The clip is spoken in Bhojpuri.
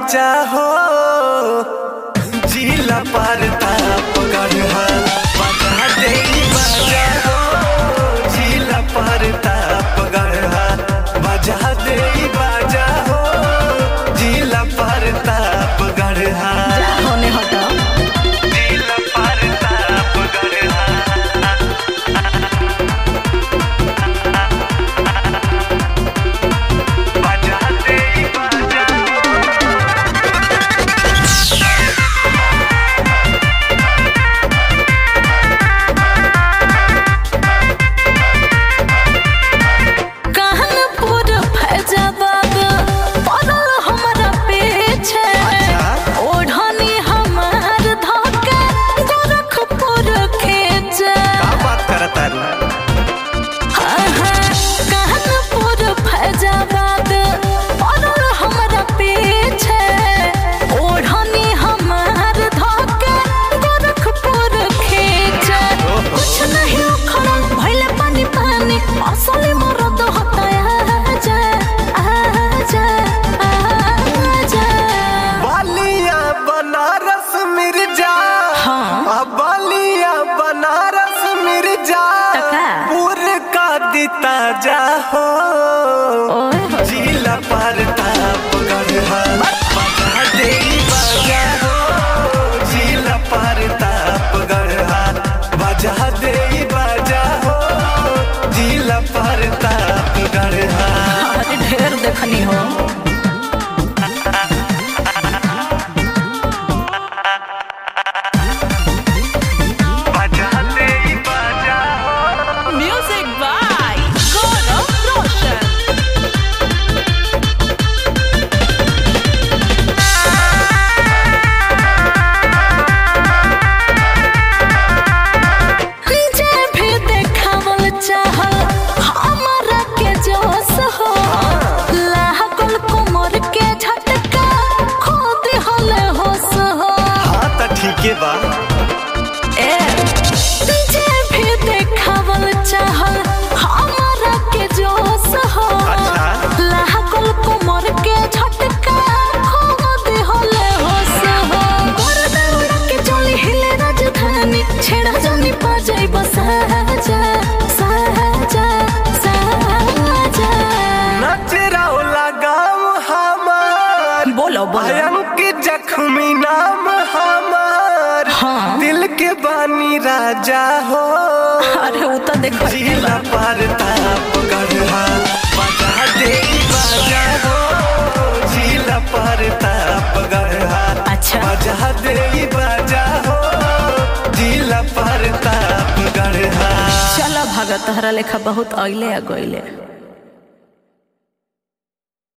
बाजा हो जिला पार ताप गढ़ा बजा दे बाजा हो जिला पार ताप गढ़ा बजा दे बाजा हो जिला पार ताप गढ़ा जा होने हटो जिला पार ताप गढ़ा बजा दे बाजा कानपुर फैजाबाद पड़ल हमरा पीछे ओढ़नी हमार धके गोरखपुर खींचे का बात करता रू कानपुर फैजाबाद पड़ल हमरा पीछे ओढ़नी हमार धके गोरखपुर खींचे कुछ नहीं उखड़ल भइले पानी पानी असली मरद होता आजा आजा आजा बालिया बनारस मिर्जा हाँ। आ बालिया बनारस मिर्जा टका। पूर का दिता जा हो ओए होए। जिला पार ताप गढ़ा बजा दे बजा हो जिला पार ताप गढ़ा बजा दे बजा हो जिला पार ताप गढ़ा अरे ढेर देखनी हो बजा दे बजा हो म्यूजिक बाय गौरव रोशन जे भी देखावल चाहल हमरा के जोश हो लागल कोमर के झटका खुद हल होश हो हाँ तो ठीके बा ए जे भी देखावल चाहल हमरा के जोश हो अच्छा। लागल कोमर के झटका खुद हल होश हो गोर दौड़ के चली हिले राजधानी छेड़ा जानी पा जाई बसाजा साजा साजा नचराव लगाम हमार बोलो बोलो भयंक जख्मी नाम हमार हाँ। दिल के बानी राजा हो अरे वो तो देखो जिला पार ताप गढ़ा बजा दे बजा हो जिला पार ताप गढ़ा अच्छा। बजा दे बजा हो जिला पार ताप गढ़ा चला भागत तहरा लेखा बहुत अइले आ गइले